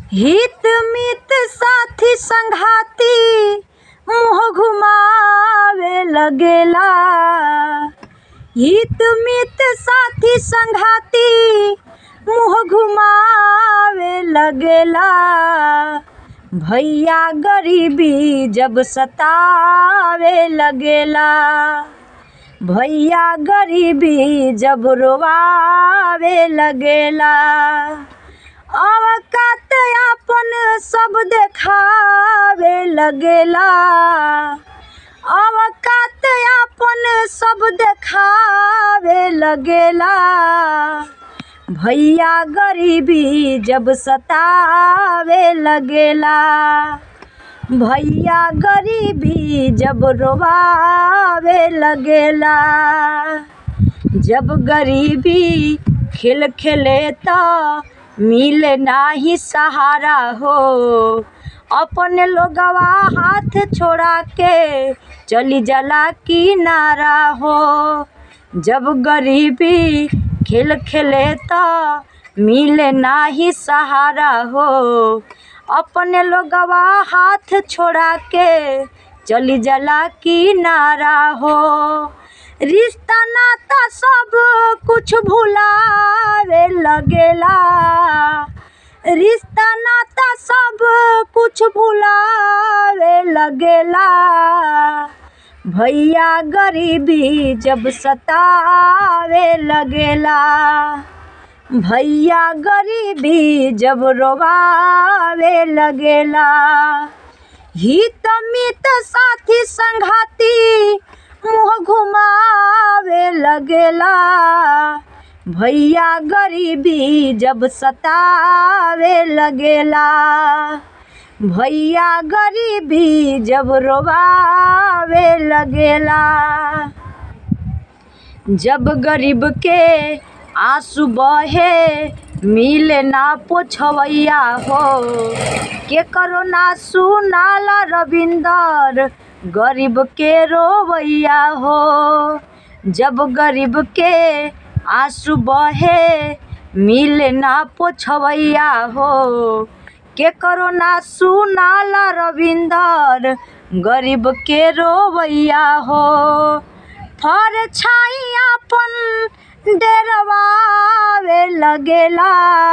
हित मित साथी संघाती मुँह घुमावे लगेला हित मित साथी संघाती मुँह घुमावे लगेला भैया गरीबी जब सतावे लगेला भैया गरीबी जब रोवावे लगेला अवकात आपन सब देखावे लगेला अवकात आपन सब देखावे लगेला भैया गरीबी जब सतावे लगेला भैया गरीबी जब रोवावे लगेला जब गरीबी खेल खेले त मिले नाही सहारा हो अपने लोगवा हाथ छोड़ा के चली जाला किनारा हो जब गरीबी खेल खेले त मिले नाही सहारा हो अपने लोगवा हाथ छोड़ा के चली जाला किनारा हो रिश्ता नाता सब कुछ भुलावे लगेला रिश्ता नाता सब कुछ भुलावे लगेला भैया गरीबी जब सतावे लगेला भैया गरीबी जब रोवावे लगेला हित मित साथी संघाती मुँह घुमावे लगेला भैया गरीबी जब सतावे लगेला भैया गरीबी जब रोवावे लगेला जब गरीब के आंसू बहे मिले ना पोछवैया हो के करो ना सुनाला रविंदर गरीब के रोवैया हो जब गरीब के आंसू बहे मिले ना पोछवैया हो के करो ना सुनाला रविंदर गरीब के रोवैया हो फर छाई अपन डेरवावे लगेला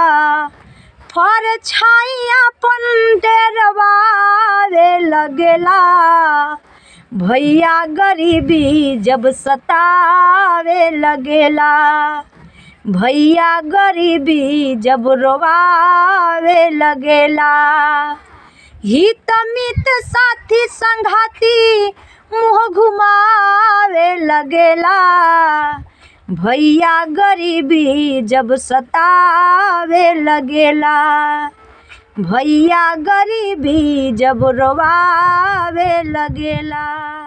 फर छाई अपन डेरवावे लगेला भैया गरीबी जब सतावे लगेला भैया गरीबी जब रोवावे लगेला हित मित साथी संघाती मुँह घुमावे लगेला भैया गरीबी जब सतावे लगेला भैया गरीबी जब रोवावे लगेला